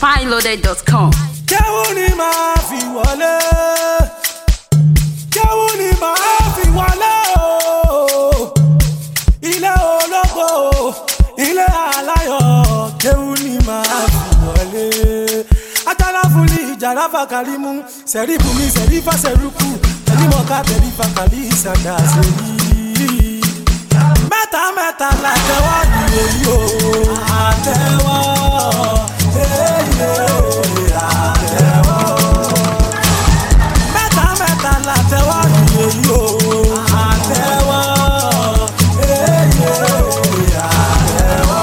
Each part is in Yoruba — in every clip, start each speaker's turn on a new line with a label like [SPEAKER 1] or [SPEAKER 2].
[SPEAKER 1] spyloaded.com.
[SPEAKER 2] Kéwú ni màá fi wọlé. Kéwú ni màá fi wọlé o. Ilé ológo, ilé aláyọ̀. Kéwú ni màá fi wọlé. Ajala fúnli ìjàrá fàkàrímù. Sẹ̀rí bùnmi sẹ̀rí fàṣẹrùkù. Tẹ̀lí mọ̀ká tẹ̀lí fàkàlí ìsàdà sẹ́yìn. Mẹ́ta mẹ́ta la tẹ́wọ́ ìwé yìí o. Àtẹ́wọ́. Èyí àtẹ́wọ́. Mẹ́ta mẹ́ta la tẹ́wọ́ ìwé yìí o. Àtẹ́wọ́. Èyí àtẹ́wọ́.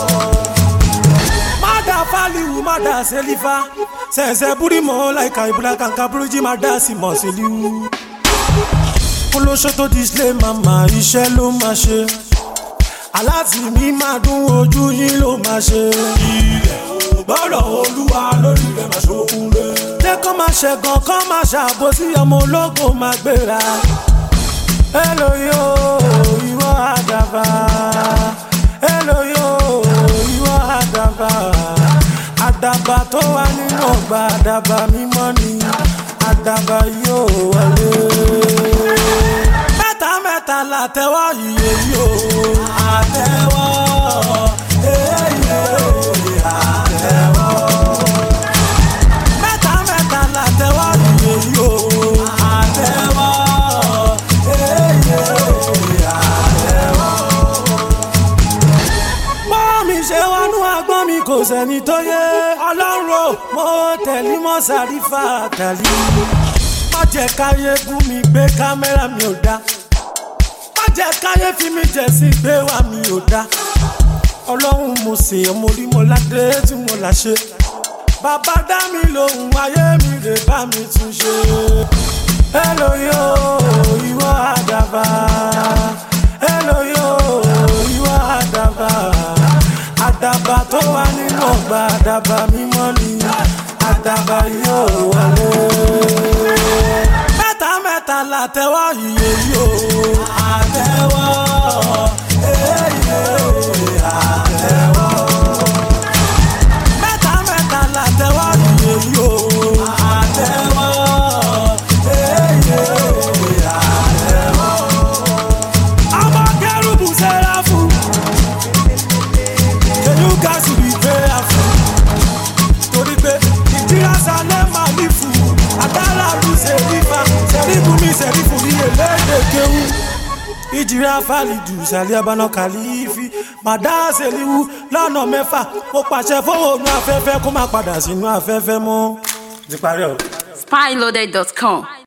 [SPEAKER 2] Mada faliwu mada selifa. Sẹ̀nsẹ̀ búrímọ̀ láìka ìbúra kàǹkà búrújì mada sì mọ̀ síliwu olóṣó tó display mama iṣẹ́ ló máa ṣe aláàtì mi máa dún ojú yín ló máa ṣe. ilẹ̀ ò gbọ́dọ̀ olúwa lórí rẹ̀ máa ṣokùn rẹ̀. jẹ́ kó máa ṣẹ̀gàn kó máa ṣàbòsí ọmọ ológo máa gbéra. èlò yóò ìwọ àdàbà èlò yóò ìwọ àdàbà àdàbà tó wà nínú ọgbà àdàbà mímọ́ ni àdàbà yóò wọlé. mẹ́ta mẹ́ta la tẹ́wọ́ iye yóò àtẹ́wọ́ èyí àtẹ́wọ́. mẹ́ta mẹ́ta la tẹ́wọ́ iye yóò àtẹ́wọ́ èyí àtẹ́wọ́. bọ́ mi ṣe wọnú agbọ́n mi kò sẹ́ni tó yé ọlọ́run o mo tẹ̀lé mọ́ sàrífà tàlí má jẹ́ káyé gún mi gbé kámẹ́rà mi ò dá má jẹ́ káyé fi mi jẹ̀ sí gbé wá mi ò dá ọlọ́run mo sè ọmọ orí mo ládé tí mo là ṣe bàbá dá mi lóhùn ayé mi rè bá mi tún ṣe èlò yóò ìwọ àdàbà èlò yóò ìwọ àdàbà àdàbà tó wà nínú ọgbà àdàbà mímọ́ ni àdàbà yóò wọlé. mẹ́ta mẹ́ta la tẹ́wọ́ iye yóò àtẹ́wọ́ èyí àtẹ́wọ́. mẹ́ta mẹ́ta la tẹ́wọ́ iye yóò àtẹ́wọ́ èyí àtẹ́wọ́. ọmọ kẹrùbù sẹ́ráfù. Can you guys be prayerful? Torí pé ìdíra sálẹ̀ máa ní fún un. Àgbára lu ṣèrífà, ṣèrífù mi ṣèrífù ní eléde kéwú. Ìjìrá fàlìdù sàlẹ̀ abáná kàlífì. Màdá ṣèlíwú lọ́nà mẹ́fà. Mo pàṣẹ fóònù afẹ́fẹ́ kó má padà sínú afẹ́fẹ́ mọ́. Ti parí ọ̀rọ̀.
[SPEAKER 1] spyloaded.com.